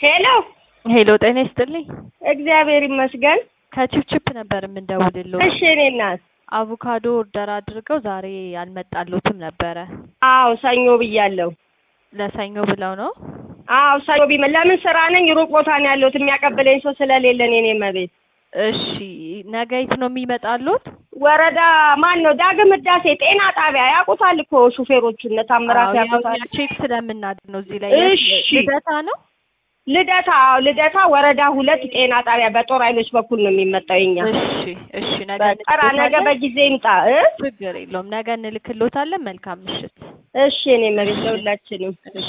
ሄሎ ሄሎ ጤና ይስጥልኝ። እግዚአብሔር ይመስገን። ከቺፕቺፕ ነበር የምንደውልልዎ። እሺ እኔ እናት አቮካዶ ኦርደር አድርገው ዛሬ አልመጣልዎትም ነበረ። አዎ ሰኞ ብያለሁ። ለሰኞ ብለው ነው? አዎ ሰኞ ቢመ ለምን ስራ ነኝ ሩቅ ቦታ ነው ያለሁት የሚያቀብለኝ ሰው ስለሌለ ነው የኔ መቤት። እሺ ነገ የት ነው የሚመጣልዎት? ወረዳ ማን ነው ዳግም ህዳሴ ጤና ጣቢያ ያውቁታል እኮ ሹፌሮቹ እነ ታምራት አዎ፣ ያው ያውቁታል። እኛ ቼክ ስለምናድር ነው እዚህ ላይ። እሺ። ልደታ ነው? ልደታ አዎ ልደታ ወረዳ ሁለት ጤና ጣቢያ በጦር ኃይሎች በኩል ነው የሚመጣው የኛ እሺ እሺ። ነገ በጠራ ነገ እንልክልዎታለን። በጊዜ ይምጣ እ ችግር የለውም። ነገ እንልክልዎታለን። መልካም ምሽት። እሺ እኔ መቤት ለሁላችንም እሺ